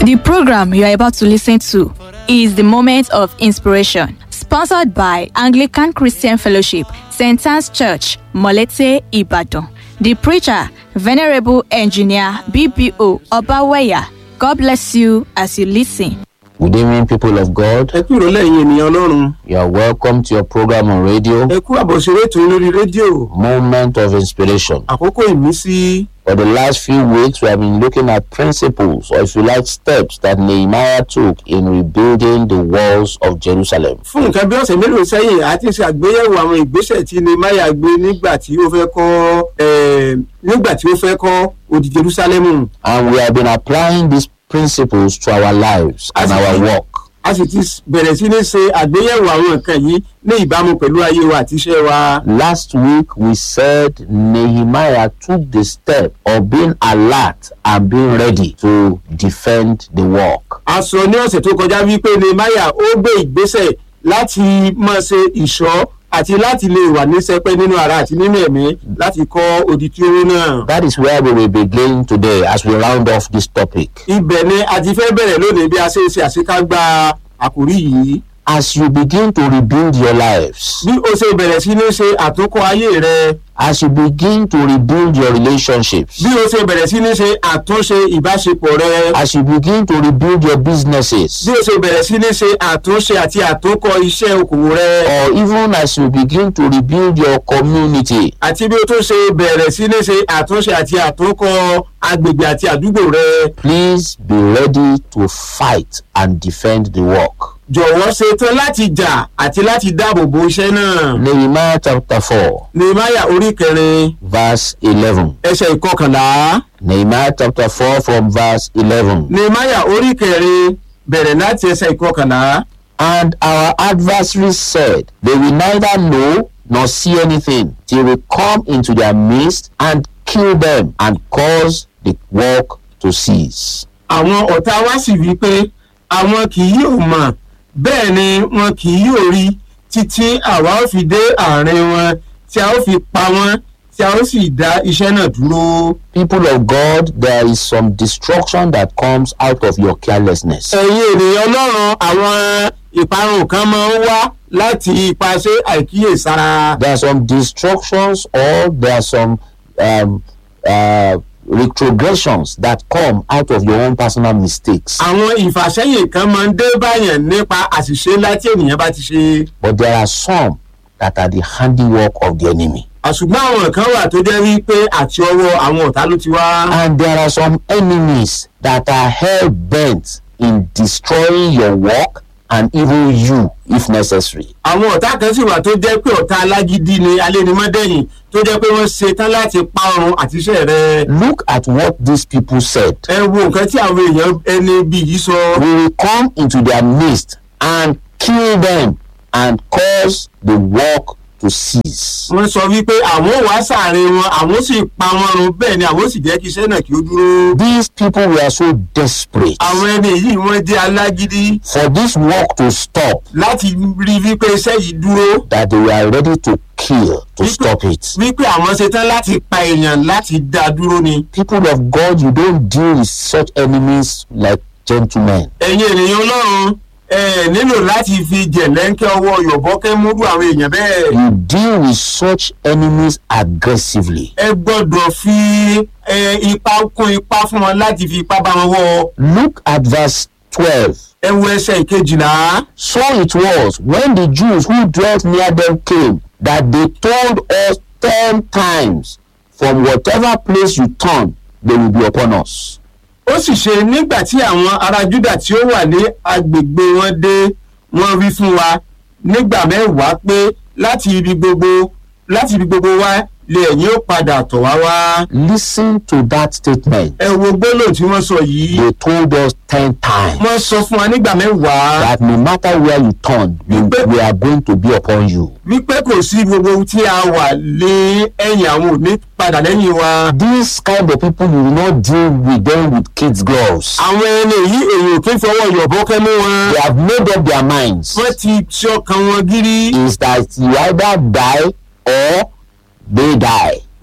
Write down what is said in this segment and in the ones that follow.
The program you are about to listen to is the Moment of Inspiration, sponsored by Anglican Christian Fellowship, St. Anne's Church, Molete, Ibadan. The preacher, Venerable Engineer BBO Obaweya. God bless you as you listen. Good evening, people of God. ẹ kú ìrọ̀lẹ́ yìí ènìyàn ọlọ́run You are welcome to your program on radio, ẹ kú àbọ̀ṣeré ètò yín lórí rédíò Moment of Inspiration. àkókò ìmísí For the last few weeks, we have been looking at principles, or if you like, steps that Nehemiah took in rebuilding the walls of Jerusalem. fún nǹkan bí ọ̀sẹ̀ mélòó sẹ́yìn a ti ṣe àgbéyẹ̀wò àwọn ìgbésẹ̀ tí Nehemiah gbé nígbà tí ó fẹ́ kọ́ eh, nígbà tí ó fẹ́ kọ́ odi Jerusalem And we have been applying these principles to our lives and our work. a sì ti bẹ̀rẹ̀ sí ní ṣe àgbéyẹ̀wò àwọn nǹkan yìí ní ìbámu pẹ̀lú ayé wa àti iṣẹ́ wa. Last week, we said Nehemiah took the step of being alert and being ready to defend the work. a sọ ní ọ̀sẹ̀ tó kọjá wípé Nehemiah ó gbé ìgbésẹ̀ láti máa ṣe ìṣọ́ àti láti lè wà ní sẹpẹ́ nínú ara àti nínú ẹ̀mí láti kọ́ odi tí ó wó náà. That is where we will begin today as we round off this topic. ibẹ̀ ni a ti fẹ́ bẹ̀rẹ̀ lónìí bí a ṣe ń ṣe àṣekágbá àkórí yìí. As you begin to rebuild your lives, bí o ṣe bẹ̀rẹ̀ sí ní ṣe àtúnkọ́ ayé rẹ as you begin to rebuild your relationships, bí o ṣe bẹ̀rẹ̀ sí ní ṣe àtúnṣe ìbáṣepọ̀ rẹ as you begin to rebuild your businesses, bí o ṣe bẹ̀rẹ̀ sí ní ṣe àtúnṣe àti àtúnkọ́ iṣẹ́ okòwò rẹ or even as you begin to rebuild your community, àti bí o tún ṣe bẹ̀rẹ̀ sí ní ṣe àtúnṣe àti àtúnkọ́ agbègbè àti àdúgbò rẹ please be ready to fight and defend the work. jọ̀wọ́ ṣetán láti jà àti láti dáàbò bo iṣẹ́ náà. Nehemiah chapter 4, Nehemiah orí kẹrin verse 11. ẹsẹ̀ ìkọkànlá. Nehemiah chapter 4 from verse 11. Nehemiah orí kẹrin bẹ̀rẹ̀ láti ẹsẹ̀ ìkọkànlá. And our adversaries said, They will neither know nor see anything till we come into their midst and kill them and cause the work to cease. àwọn ọ̀tá wa sì wí pé àwọn kì yóò mọ̀ bẹ́ẹ̀ ni wọn kì yóò rí títí àwa ó fi dé àárín wọn tí a ó fi pa wọ́n tí a ó sì dá iṣẹ́ náà dúró. People of God, there is some destruction that comes out of your carelessness. ẹ̀yin ènìyàn ọlọ́run àwọn ìparun kan máa ń wá láti ipasẹ̀ àìkíyèsára. There are some destructions or there are some um, uh, retrogressions that come out of your own personal mistakes. àwọn ìfàsẹ́yìn kan máa ń dé báyàn nípa àṣìṣe ńlá tí ènìyàn bá ti ṣe. But there are some that are the handiwork of the enemy. àṣùgbọ́n àwọn kan wà tó jẹ́ wípé àti ọwọ́ àwọn ọ̀tá ló ti wá. And there are some enemies that are hell bent in destroying your work and even you if necessary. àwọn ọ̀tá kan sì wà tó jẹ́ pé ọ̀tá alágídí ni alénimọ́dẹ́yìn tó jẹ́ pé wọ́n ṣe tán láti pa ọrùn àtiṣẹ́ rẹ. Look at what these people said. ẹ wo nǹkan tí àwọn èèyàn ẹni bí yìí sọ. We will come into their midst and kill them and cause the work to cease. wọ́n sọ wípé àwọn ò wá sàárín wọn àwọn sì pa wọn run bẹ́ẹ̀ ni àwọn sì jẹ́ kí iṣẹ́ náà kí ó dúró. These people were so desperate àwọn ẹni yìí wọ́n jẹ́ alágídí for this work to stop láti rí wípé iṣẹ́ yìí dúró. that they were ready to kill to stop it. wípé àwọn ṣe tán láti pa èèyàn láti dá a dúró ni. People of God, you don't deal with such enemies like gentlemen. ẹ̀yin ènìyàn ọlọ́run ẹ nílò láti fi jẹ̀lẹ́ńkẹ́ ọwọ́ yọ̀bọ́kẹ́ múrú àwọn èèyàn bẹ́ẹ̀. You deal with such enemies aggressively. ẹ gbọ́dọ̀ fi ẹ, ipa kún ipa fún wọn láti fi ipá bá wọn wọ. Look at verse 12. ẹ wo ẹsẹ̀ ìkejìlá. So it was when the Jews who dwelt near them came that they told us ten times, From whatever place you turn, they will be upon us. ó sì ṣe nígbà tí àwọn ará júdà tí ó wà ní agbègbè wọn dé wọ́n wí fún wa nígbà mẹ́wàá pé láti ibi gbogbo láti ibi gbogbo wa lè ẹ̀yin ó padà tọ̀ wá wá. Listen to that statement. ẹ wo gbólóhùn tí wọ́n sọ yìí They told us ten times wọ́n sọ fún wa nígbà mẹ́wàá that no matter where you turn, we, we are going to be upon you. wípé kò sí gbogbo ohun tí a wà lé ẹ̀yìn àwọn òní padà lẹ́yìn wa. These kind of people, you will not deal with them with kids' gloves. àwọn ẹni yìí èèyàn kì í fọwọ́ yọ̀bọ́kẹ́ mú wọn. They have made up their minds. wọ́n ti ṣe ọkàn wọn gírí. Is that you either die or they die.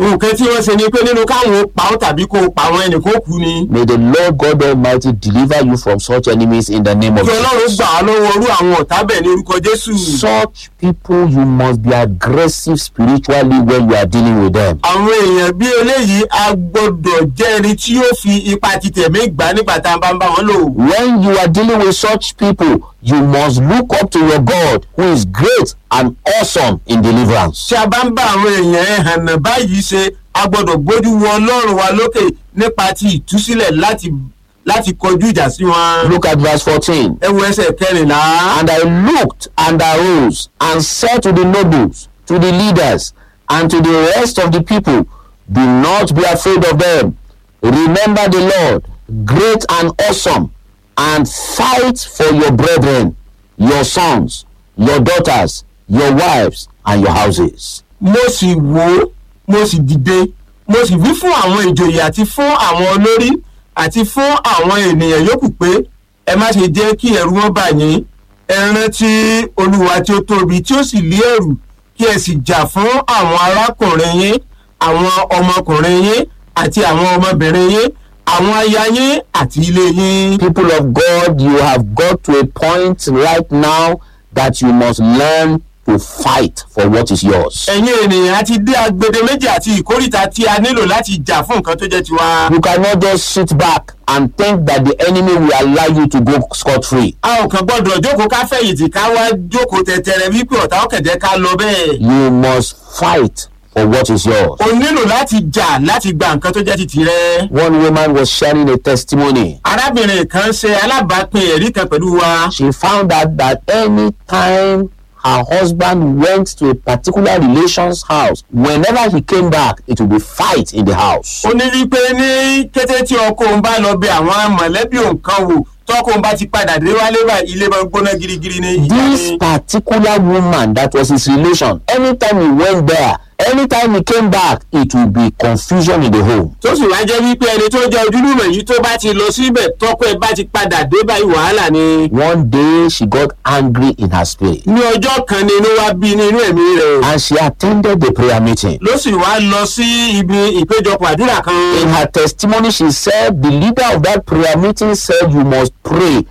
nǹkan tí wọ́n ṣe ni pé nínú káwọn ó pa ọ́ tàbí kó o pa àwọn ẹnì kó kú ni. May the Lord God Almighty deliver you from such enemies in the name of kí ọlọ́run Jesus. gbà á lọ́wọ́ orú àwọn ọ̀tá bẹ̀ ní orúkọ jésù. Such people, you must be aggressive spiritually when you are dealing with them. àwọn èèyàn bí eléyìí a gbọ́dọ̀ jẹ́ ẹni tí yóò fi ipa ti tẹ̀mí gbà nígbà tá a bá ń bá wọn lò. When you are dealing with such people, you must look up to your God who is great and awesome in deliverance. tí a bá ń bá àwọn èèyàn ẹ̀hànà báyìí ṣe a gbọ́dọ̀ gbójú wo ọlọ́run wa lókè nípa ti ìtúsílẹ̀ láti láti kọjú ìjà sí wọn. Look at verse 14. ẹ wo ẹsẹ̀ kẹrìnlá. And I looked and arose and said to the nobles, to the leaders, and to the rest of the people, Do not be afraid of them. Remember the Lord, great and awesome, and fight for your brethren, your sons, your daughters, your wives, and your houses. mo sì wò ó mo sì dìde mo sì wí fún àwọn ìjòyè àti fún àwọn olórí àti fún àwọn ènìyàn yòókù pé ẹ má ṣe jẹ́ kí ẹ̀rù wọn bà yín ẹ rántí olúwa tí ó tóbi tí ó sì lé ẹ̀rù kí ẹ sì jà fún àwọn arákùnrin yín àwọn ọmọkùnrin yín àti àwọn ọmọbìnrin yín àwọn aya yín àti ilé yín. People of God, you have got to a point right now that you must learn to fight for what is yours. ẹ̀yin ènìyàn àti dé agbede méjì àti ìkórìtà tí a nílò láti jà fún nǹkan tó jẹ́ tiwa. You cannot just sit back and think that the enemy will allow you to go scot free. a ò kàn gbọdọ̀ jókòó ká fẹ̀yìntì ká wá jókòó tẹ̀tẹ̀rẹ̀ wípé ọ̀tá ọ̀kẹ̀dẹ̀ ká lọ bẹ́ẹ̀. You must fight for what is yours. o nílò láti jà láti gba nǹkan tó jẹ́ ti tirẹ̀. One woman was sharing a testimony. arábìnrin kan ṣe alábàápín ẹ̀rí kan pẹ̀lú wa. She found out that anytime her husband went to a particular relation's house, whenever he came back, it would be fight in the house. ó ní wípé ní kété tí ọkọ òun bá lọ bẹ àwọn mọ̀lẹ́bí òun kan wò tọkọ òun bá ti padà dé wálé báyìí ilé máa ń gbóná girigiri ní ìjà This ni. particular woman that was his relation, anytime he went there, anytime he came back, it would be confusion in the home. tó sì wá jẹ́ wípé ẹni tó jẹ́ ojúlùmọ̀ yìí tó bá ti lọ síbẹ̀ tọkọ ẹ̀ bá ti padà dé báyìí wàhálà ni. One day she got angry in her spirit ní ọjọ́ kan ni inú wa bí ní inú ẹ̀mí rẹ̀. and she attended the prayer meeting. ló sì wá lọ sí ibi ìpéjọpọ̀ àdúrà kan. In her testimony, she said the leader of that prayer meeting said you must pray.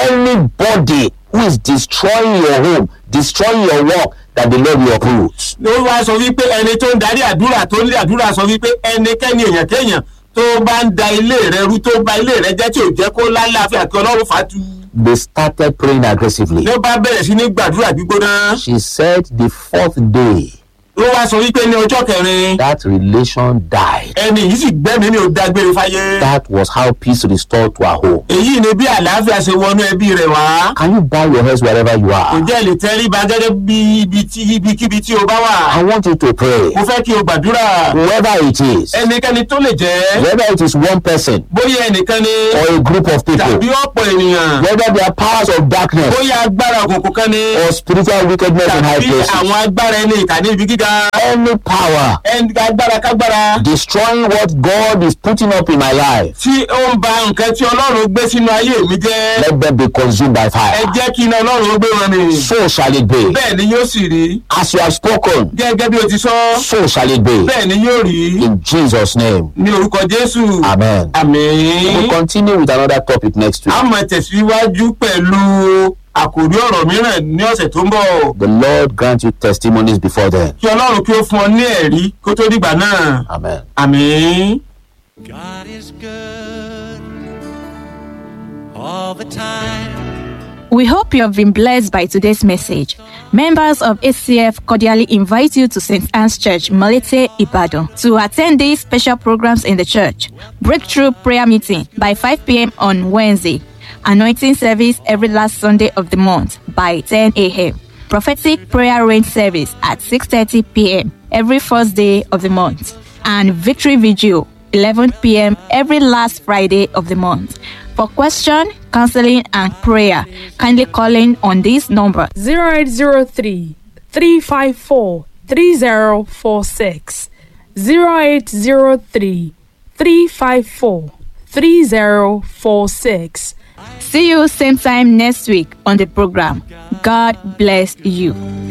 Anybody who is destroying your home, destroying your work, that the Lord will uproot. ló wá sọ wípé ẹni tó ń darí àdúrà tó ń lé àdúrà sọ wípé ẹnikẹ́ni èèyàn kéèyàn tó bá ń da ilé rẹ rú tó bá ilé rẹ jẹ́ tí ò jẹ́ kó lálàáfíà kí ọlọ́run fàtú. They started praying aggressively. ló bá bẹ̀rẹ̀ sí ní gbàdúrà gbígbóná. She said the fourth day ló wá sọ wípé ní ọjọ́ kẹrin that relation died. ẹni yìí sì gbẹ́mìí ní o dágbére fáyé. That was how peace restored to her home. èyí ni bí àlàáfíà ṣe wọnú ẹbí rẹ wá. Can you bow your heads wherever you are? ǹjẹ́ lè tẹríba gẹ́gẹ́ bí ibi tí ibikíbi tí o bá wà. I want you to pray. mo fẹ́ kí o gbàdúrà. Whoever it is, ẹnikẹ́ni tó lè jẹ́ whether it is one person bóyá ẹnìkan ni or a group of tàbí people, ọ̀pọ̀ ènìyàn whether they are powers of darkness bóyá agbára òkùnkùn kan ni or spiritual wickedness in high tàbí places, àwọn agbára ẹni ìkà ní ibi gíga any power ẹni agbára kágbára destroying what God is putting up in my life, tí ó ń ba nǹkan tí ọlọ́run gbé sínú ayé mi jẹ́ let them be consumed by ẹ fire. jẹ́ kí iná ọlọ́run gbé wọn mi So shall it be. bẹ́ẹ̀ ni yóò sì rí As you have spoken, gẹ́gẹ́ bí o ti sọ so shall it be. bẹ́ẹ̀ ni yóò rí In Jesus' name. ní orúkọ jésù Amen. àmín We'll continue with another topic next week. a máa tẹ̀síwájú pẹ̀lú àkòrí ọ̀rọ̀ mìíràn ní ọ̀sẹ̀ tó ń bọ̀ The Lord grant you testimonies before then. kí ọlọ́run kí ó fún ọ ní ẹ̀rí kó tó dìgbà náà Amen. àmín. God is good all the time. We hope you have been blessed by today's message. Members of ACF cordially invite you to St. Anne's Church, Malete, Ibadan, to attend these special programs in the church. Breakthrough prayer meeting by 5 p.m. on Wednesday. Anointing service every last Sunday of the month by 10 a.m. Prophetic prayer rain service at 6:30 p.m. every first day of the month. And victory vigil 11 p.m. every last Friday of the month. For question, counseling, and prayer, kindly call in on this number 0803 354 3046 0803 354 3046 See you same time next week on the program. God bless you.